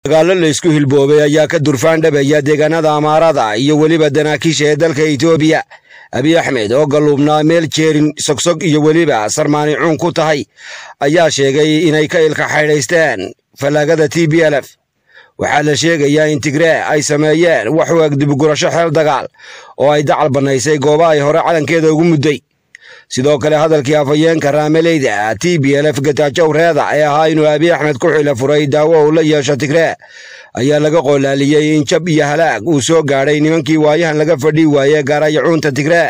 dagaallo laysku hilboobay ayaa ka durfaan dhabaya deegaanada amaarada iyo weliba danaakiisha ee dalka etoobiya abiy axmed oo galluubnaa meel jeerin sogsog iyo weliba sarmaani cuun ku tahay ayaa sheegay inay ka ilka xaydhaysteen fallaagada t b l f waxaa la sheegayaa in tigree ay sameeyeen wax u eg dibugurasho xeel dagaal oo ay dacal bannaysay gooba ay hore calankeeda ugu mudday sidoo kale hadalkii afhayeenka raamaleyda t b l f gataajow reeda ee ahaa inuu abiy axmed ku xila furay daawo uu la yeesho tigree ayaa laga qoolaaliyey in jab iyo halaag uu soo gaadhay nimankii waayahan laga fadhi waaye gaarayacuunta tigree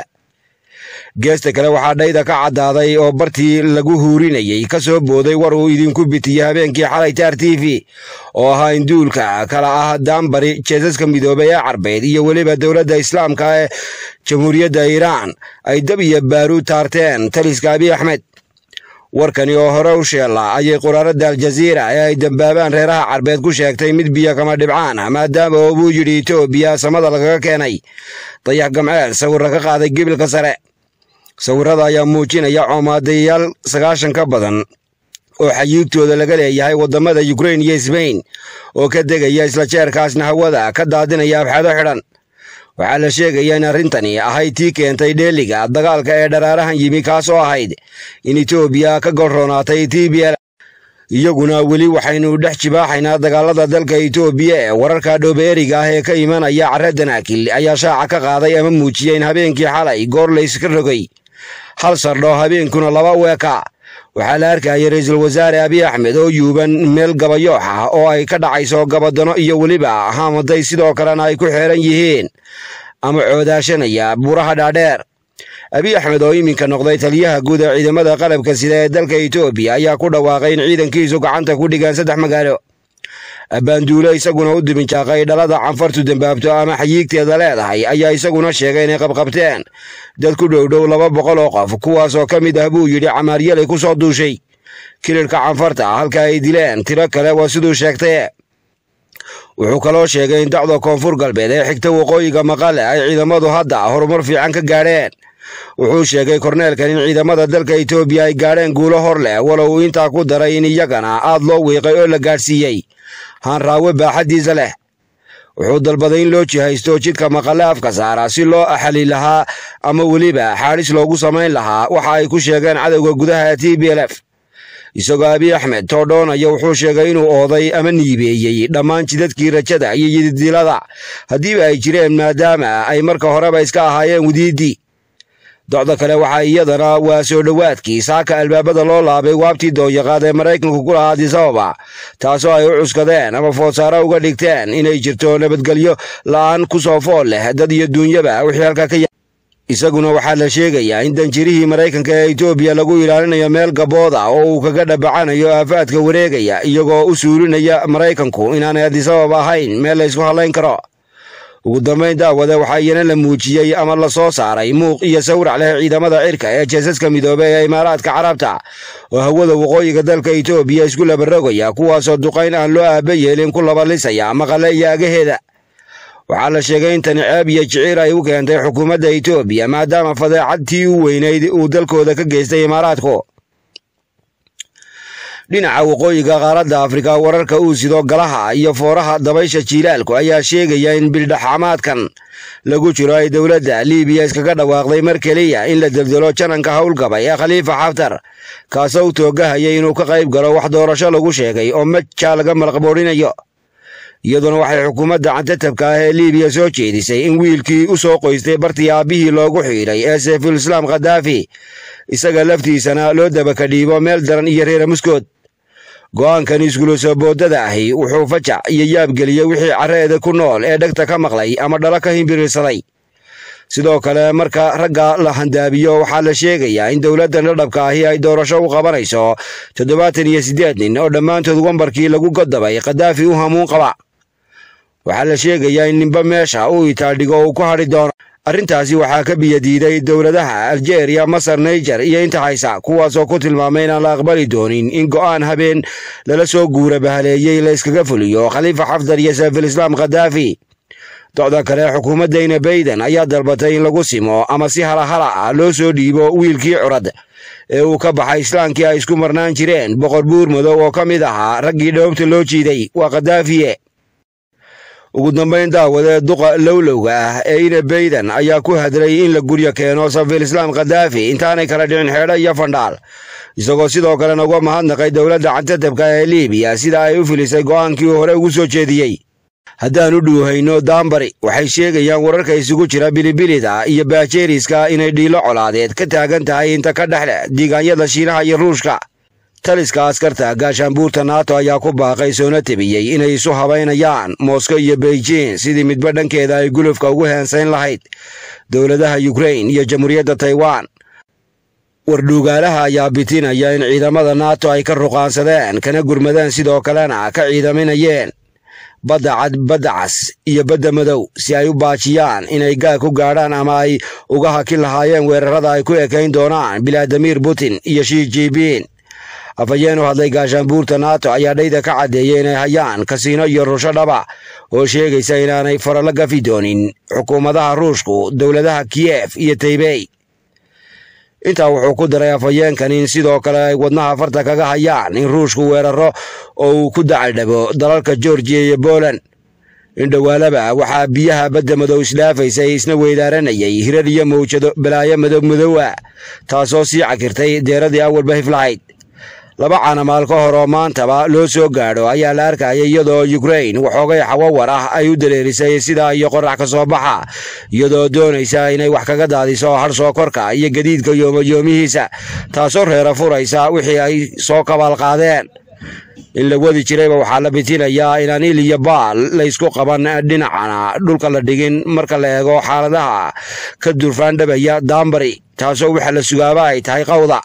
geesta kale waxaa dhayda ka caddaaday oo bartii lagu huurinayey ka soo booday war uu idinku bitiyey habeenkii xalay taar t v oo ahaa in duulka kala ah daanbari jeesaska midoobay ee carbeed iyo weliba dowladda islaamka ee jamhuuriyadda iiraan ay dab iyo baaruud taarteen taliska abiy axmed warkani oo hore u sheella ayay quraaradda aljaziira ee ay dambaabaan reeraha carbeed ku sheegtay mid biyo kama dhibcaan ah maadaama oo buu yidhi etoobiya samada lagaga keenay dayax gamceel sawirra ka qaaday gebilka sare sawirrada ayaa muujinaya coomaadayaal sagaashan ka badan oo xayiigtooda laga leeyahay waddamada yukrain iyo sbain oo ka degaya isla jeerkaasna hawada ka daadinaya abxado xidhan waxaa la sheegaya in arrintani ahayd tii keentay dheeliga dagaalka ee dharaarahan yimi kaas oo ahayd in etoobiya ka golroonaatay t b l iyaguna weli waxaynu dhex jibaaxaynaa dagaalada dalka etoobiya ee wararka dhoobeeriga ah ee ka imanaya carre danaakil ayaa shaaca ka qaaday ama muujiyey in habeenkii xalay goor layska rogay hal sardho habeenkuna laba weeka waxaa la arkayay ra'iisul wasaare abiy axmed oo yuuban meel gabayoox ah oo ay ka dhacayso gabadano iyo weliba haamaday sidoo kalena ay ku xeeran yihiin ama coodaashanaya buuraha dhaadheer abiy axmed oo iminka noqday taliyaha guud ee ciidamada qalabka sida ee dalka etoobiya ayaa ku dhawaaqay in ciidankiisu gacanta ku dhigaan saddex magaalo abbaanduulo isaguna u dibinjaaqay dhalada canfartu dembaabto ama xayiigteeda leedahay ayaa isaguna sheegay inay qabqabteen dad ku dhowdhow laba boqol oo qof kuwaasoo ka mid ah buu yidhi camaaryalay ku soo duushay kilirka canfarta halka ay dileen tiro kale waa siduu sheegtaye wuxuu kaloo sheegay in dacda koonfur galbeed ee xigta waqooyiga maqale ay ciidamadu hadda horumar fiican ka gaadheen wuxuu sheegay korneelkan in ciidamada dalka etoobiya ay gaadheen guulo hor leh walow uu intaa ku daray in iyagana aad loo wiiqay oo la gaadhsiiyey haanraawe baaxaddiisa leh wuxuu dalbaday in loo jihaysto jidka maqale afka saara si loo axali lahaa ama weliba xaadhis loogu samayn lahaa waxa ay ku sheegeen cadowga gudaha ee t b l f isagoo abiy axmed toodhoonaya wuxuu sheegay inuu ooday ama niibeeyey dhammaan jidadkii rajada iyo yididilada haddiiba ay jireen maadaama ay marka horeba iska ahaayeen wadiiddii docda kale waxaa iyadana waa soo dhowaadkii saaka albaabada loo laabay waabtii doonyaqaad ee maraykanku ku lahaa adisababa taasoo ay u cuskadeen ama foodsaaro uga dhigteen inay jirto nabadgelyo la'aan ku soo fool leh dad iyo duunyaba wixii halka ka isaguna waxaa la sheegayaa in danjirihii maraykanka ee etoobiya lagu ilaalinayo meel gabooda oo uu kaga dhabacanayo aafaadka wareegaya iyagoo u suulinaya maraykanku inaanay adisababa ahayn meel laysku hadlayn karo ugu dambayn daawada waxaa iyana la muujiyey ama la soo saaray muuq iyo sawrac leh ciidamada cirka ee jeesaska midoobey ee imaaraadka carabta oo hawada waqooyiga dalka etoobiya isku labarogaya kuwaasoo duqayn aan loo aaba yeelin ku labalisaya maqale iyo agaheeda waxaa la sheegay in tani ceeb iyo jiciir ay u keentay xukuumadda etoobiya maadaama fadeecad tii u weynayd uu dalkooda ka geystay imaaraadku dhinaca waqooyiga qaaradda afrika wararka uu sido galaha iyo fooraha dabaysha jiilaalku ayaa sheegaya in bildhaxamaadkan lagu jiro ay dowladda liibiya iskaga dhawaaqday mar keliya in la deldelo jananka howlgabay ee khaliifa xaftar kaasoo u toogahayay inuu ka qayb galo wax doorasho lagu sheegay oo majaa laga malaqboodhinayo iyaduna waxay xukuumadda cantatabka ah ee liibiya soo jeedisay in wiilkii u soo qoystay bartii aabbihii loogu xiidhay ee sayful islaam khadaafi isaga laftiisana loo dabaka dhiibo meel daran iyo reera muskood go'aankan iskulo soo boodada ahi wuxuu fajac iyo yaabgeliyey wixii carreeda ku nool ee dhegta ka maqlay ama dhalo ka himbirirsaday sidoo kale marka ragga la handaabiyo waxaa la sheegayaa in dowladdan dhadhabka ahi ay doorasho u qabanayso toddobaatan iyo siddeed nin oo dhammaantood wambarkii lagu godabay khadaafi u hamuun qaba waxaa la sheegayaa in ninba meesha uu itaaldhigo uu ku hadhi doono arrintaasi waxaa ka biyadiiday dowladaha aljeeriya masar naijer iyo inta haysa kuwaasoo ku tilmaamay inaan la aqbali doonin in go'aan habeen lala soo guura bahaleeyey la yskaga fuliyo khaliifa xafdar iyo sayful islaam khadaafi docda kale xukuumaddayna bayden ayaa dalbatay in lagu simo ama si halahala ah loo soo dhiibo wiilkii curad ee uu ka baxay islaamkii ay isku marnaan jireen boqor buur madow oo ka mid ahaa raggii dhoobta loo jiiday waa khadaafiye ugu dambayn daawadee duqa lowlowga ah ee ina beydan ayaa ku hadlay in la guryo keeno safiil islaam khadaafi intaanay kala dhicin xeedho iyo fandhaal isagoo sidoo kalena uga mahadnaqay dowladda cantatabka ee liibiya sida ay u filisay go'aankii uu hore ugu soo jeediyey haddaan u dhuuhayno daambari waxay sheegayaan wararka isugu jira bilibilida iyo baajeeriska inay dhiilo colaadeed ka taagan tahay inta ka dhexle diigaanyada shiinaha iyo ruushka taliska askarta gaashaanbuurta naato ayaa ku baaqay soona tebiyey inay isu habaynayaan moskow iyo beijing sidii midba dhankeeda ay gulufka ugu heensayn lahayd dowladaha yukrain iyo jamhuuriyadda taiwan wardhuugaalaha ayaa bitinaya in ciidamada naato ay ka ruqaansadeen kana gurmadeen sidoo kalena ka ciidaminayeen badda cad badda cas iyo badda madow si ay u baajiyaan inay gaag ku gaadhaan ama ay uga haki lahaayeen weerarada ay ku ekayn doonaan bilaadimir putin iyo shi jibin afhayeen u hadlay gaashaanbuurta naato ayaa dhayda ka caddeeyey inay hayaan kasiino iyo rusho dhaba oo sheegaysa inaanay faralo gafi doonin xukuumadaha ruushku dowladaha kiyef iyo taybey intaa wuxuu ku daray afhayeenkan in sidoo kale ay wadnaha farta kaga hayaan in ruushku weeraro oo uu ku dacaldhabo dalalka georgiya iyo boland indhowaalaba waxaa biyaha badda madow isdhaafaysay isna weydaaranayay hirar iyo mawjado balaayo madow madowa taasoo sii cakirtay deeradii awalba hiflahayd laba caanamaal ka hor oo maantaba loo soo gaadho ayaa la arkayay iyadoo yukrain waxoogay xawawar ah ay u dareerisay sidaa iyo qorax ka soo baxa iyadoo doonaysa inay wax kaga daadiso harsoo korka iyo gadiidka yoomayoomihiisa taasoo reera furaysa wixii ay soo kabaal qaadeen in la wadi jirayba waxaa la bitinayaa inaan il iyo baal laysku qaban dhinacana dhulka la dhigin marka la eego xaaladaha ka durfaandhabaya daambari taasoo waxa la sugaaba ay tahay qawda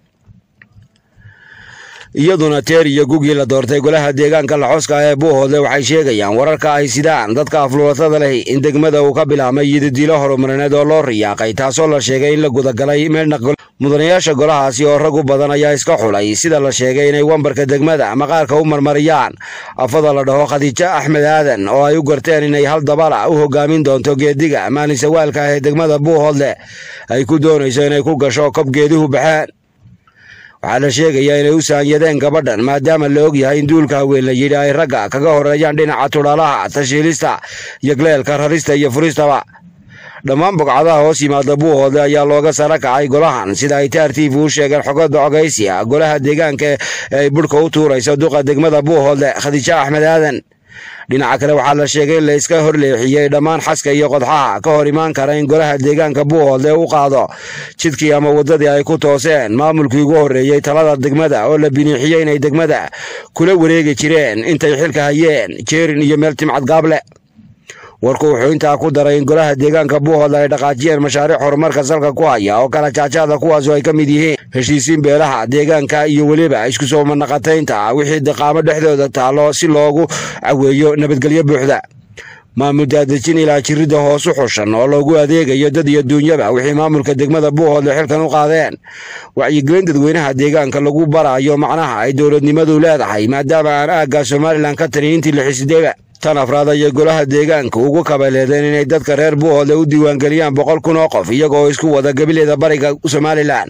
iyaduna teer iyo gugii la doortay golaha deegaanka laxoska ee buuhoodle waxay sheegayaan wararka ay sidaan dadka afluulatada leh in degmada uu ka bilaabmay yididilo horumarineed oo loo riyaaqay taasoo la sheegay in la gudagalay meelna mudanayaasha golahaasi oo rag u badan ayaa iska xulay sida la sheegay inay wambarka degmada maqaarka u marmariyaan afada la dhaho khadiijo axmed aadan oo ay u garteen inay hal dabala u hogaamin doonto geediga maalin sawaalka ah ee degmada buuhoodle ay ku doonayso inay ku gasho kob geeduhu baxeen waxaa la sheegayaa inay u saanyadeen gabadhan maadaama la og yahay in duulka haween la yidhi ay ragga kaga horeeyaan dhinaca tudhalaha tashiilista yogleelka rarista iyo furistaba dhammaan bogcadaha hoos yimaada buuhoodle ayaa looga sara kacay golahan sida ay taar tv u sheegeen xogoda ogaysiya golaha deegaanka ee ay budhka u tuurayso duqa degmada buuhoodle khadiijo axmed aadan dhinaca kale waxaa la sheegay in la iska horleexiyey dhammaan xaska iyo qodxaha ka hor imaan kara in golaha deegaanka buuhoodle u qaado jidkii ama waddadii ay ku tooseen maamulkii ugu horreeyey talada degmada oo la biniixiyey inay degmada kula wareegi jireen intay xilka hayeen jeerin iyo meel timcad gaable warku wuxuu intaa ku daray in golaha deegaanka buuhoodle ay dhaqaajiyeen mashaariic horumarka salka ku haya oo kala jaajaada kuwaasoo ay ka mid yihiin heshiisiin beelaha deegaanka iyo weliba isku soo manaqataynta wixii diqaamo dhexdooda taallo si loogu caweeyo nabadgelyo buuxda maamul daadejin ilaa jiridda hoos u xushan oo loogu adeegayo dad iyo duunyaba wixii maamulka degmada buuhoodle xilkan u qaadeen wacyigelin dadweynaha deegaanka lagu barayo macnaha ay dowladnimadu leedahay maadaama aan aagga somalilan ka tarin intii la xisidayba tan afraad ayay golaha deegaanka ugu kabaleedeen inay dadka reer buuhoodle u diiwaangeliyaan boqol kun oo qof iyagoo isku wada gabileeda bariga somalilan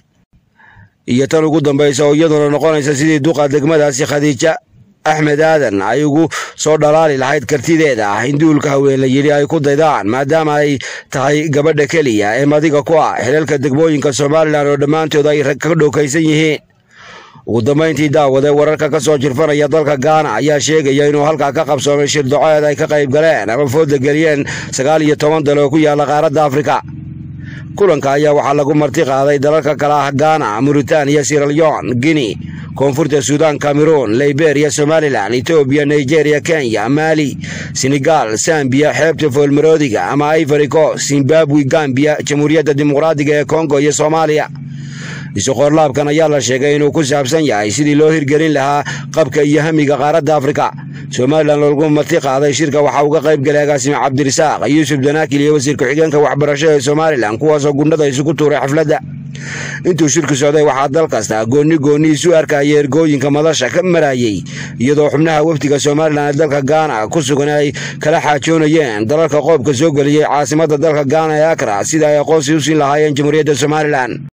iyo tan ugu dambaysa oo iyaduna noqonaysa sidii duqa degmadaasi khadiija axmed aadan ay ugu soo dhalaali lahayd kartideeda ah in duulka haween la yidhi ay ku daydaan maadaama ay tahay gabadha keliya ee madiga ku ah xilalka degmooyinka somalilan oo dhammaantood ay ka dhowkaysan yihiin ugu dambayntii daawade wararka ka soo jirfanaya dalka gaana ayaa sheegaya inuu halkaa ka qabsoomay shir docoeed ay ka qayb galeen ama fooda geliyeen sagaal iyo toban dal oo ku yaalla qaaradda afrika kulanka ayaa waxaa lagu marti qaaday dalalka kale ah gaana muritaaniya siralyon guinea koonfurta suudan cameroon liberiya somalilan etoobiya nigeria kenya maali senegal sambiya xeebta foolmaroodiga ama ivory coast zimbabwe gambiya jamhuuriyadda dimuqraadiga ee kongo iyo soomaaliya isuqoorlaabkan ayaa la sheegay inuu ku saabsan yahay sidii loo hirgelin lahaa qabka iyo hamiga qaaradda afrika somalilan lagu marti qaaday shirka waxaa uga qayb galay agaasime cabdirasaaq yuusuf danaakil iyo wasiir ku-xigeenka waxbarasho ee somalilan kuwaasoo gundhada isugu tuuray xafladda intuu shirku socday waxaa dal kasta goonni goonni isu arkaya ergooyinka madasha ka marayey iyadoo xubnaha wafdiga somalilan ee dalka gaana ku sugan ay kala xaajoonayeen dalalka qoobka soo geliyey caasimadda dalka gaana ee akra sida ay aqoonsi u siin lahaayeen jamhuuriyadda somalilan